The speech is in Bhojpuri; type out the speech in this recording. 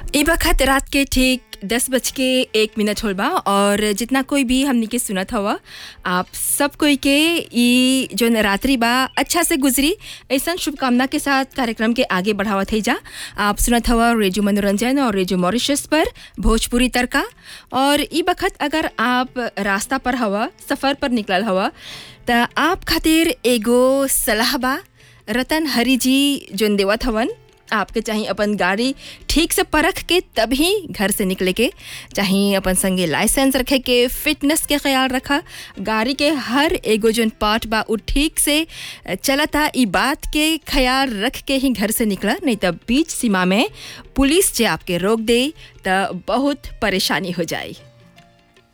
ई बखत रात के ठीक दस बज के एक मिनट होल बा और जितना कोई भी हमनी के सुनत हवा आप सब कोई के ई जो नवरात्रि बा अच्छा से गुजरी ऐसा शुभकामना के साथ कार्यक्रम के आगे बढ़ावत है जा आप सुनत हवा रेडियो मनोरंजन और रेडियो मॉरिशस पर भोजपुरी तड़का और ई बखत अगर आप रास्ता पर हवा सफ़र पर निकलल हवा त आप खातिर एगो सलाह बा रतन हरी जी जोन देवत हवन आपके चाहिए अपन गाड़ी ठीक से परख के तभी घर से निकले के चाहिए अपन संगे लाइसेंस रखे के फिटनेस के ख्याल रखा गाड़ी के हर एगो जोन पार्ट बा उ ठीक से चलता ई बात के ख्याल रख के ही घर से निकला नहीं तब बीच सीमा में पुलिस जे आपके रोक दे त बहुत परेशानी हो जाए